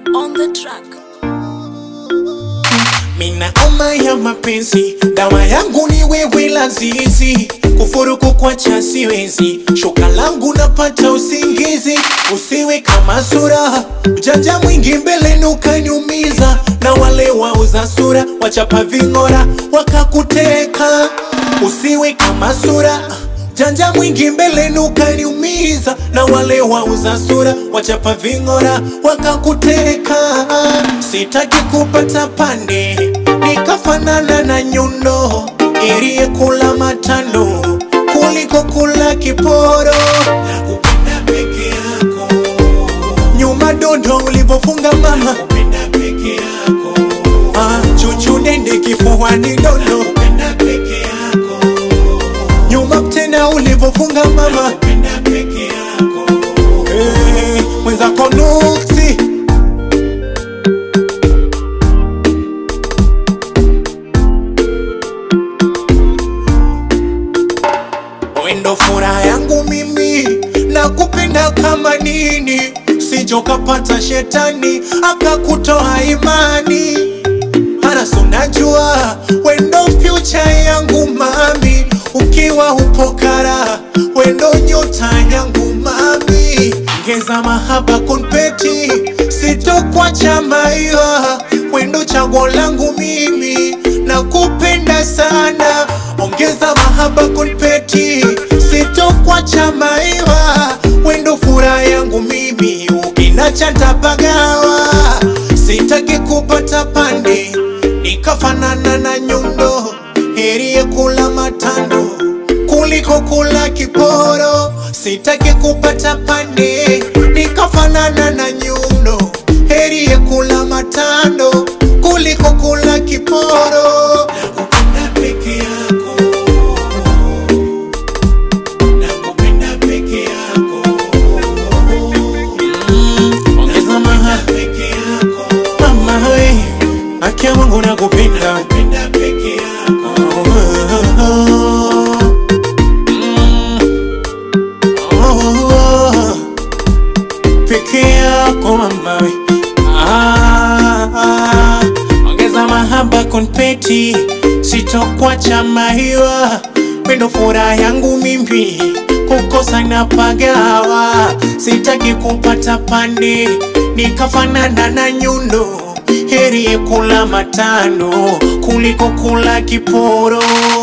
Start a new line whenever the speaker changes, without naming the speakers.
on the track.
Mina oma ya mapenzi, dawa yangu ni wewe lazizi, kufuruku kwa cha siwezi, shoka langu napata usingizi, usiwe kama sura, ujanja mwingi mbele ukaniumiza, na wale wauza sura wachapa ving'ora wakakuteka, usiwe kama sura Janja mwingi mbele ukaniumiza, na wale wauza sura wachapa ving'ora wakakuteka. Sitaki kupata pande nikafanana na nyundo iliyekula matano kuliko kula kiporo. Nakupenda peke yako, nyuma dondo ulivyofunga mama, nakupenda peke yako, ah, chuchu dende kifuani dondo, nakupenda peke yako nyuma tena ulivyofunga mama Napenda peke yako hey, mwenzako nuksi wendo furaha yangu mimi na kupenda kama nini sijokapata shetani akakutoa imani Haras unajua wendo future yangu mami, ukiwa upo kara wendo nyota yangu mami, ngeza mahaba kunpeti sitokwacha maiwa wendo chaguo langu mimi na kupenda sana, ongeza mahaba kunpeti sitokwacha maiwa wendo furaha yangu mimi, ukinacha ntapagawa sitaki kupata pande nikafanana na nyundo, heri ya kula matando kuliko kula kiporo. Sitaki kupata pande nikafanana na nyundo, heri ya kula matando kuliko kula kiporo. Nakupenda peke yako, nakupenda peke yako, mm, ongeza maha peke yako mama we, akia Mungu nakupenda nakupenda peke yako Mm. Oh, peke yako mama we Ah, ah, ongeza mahaba konpeti sitokwacha mahiwa wendo furaha yangu mimi kukosa na pagawa sitaki kupata pande nikafanana na nyundo heri kula matano kuliko kula kiporo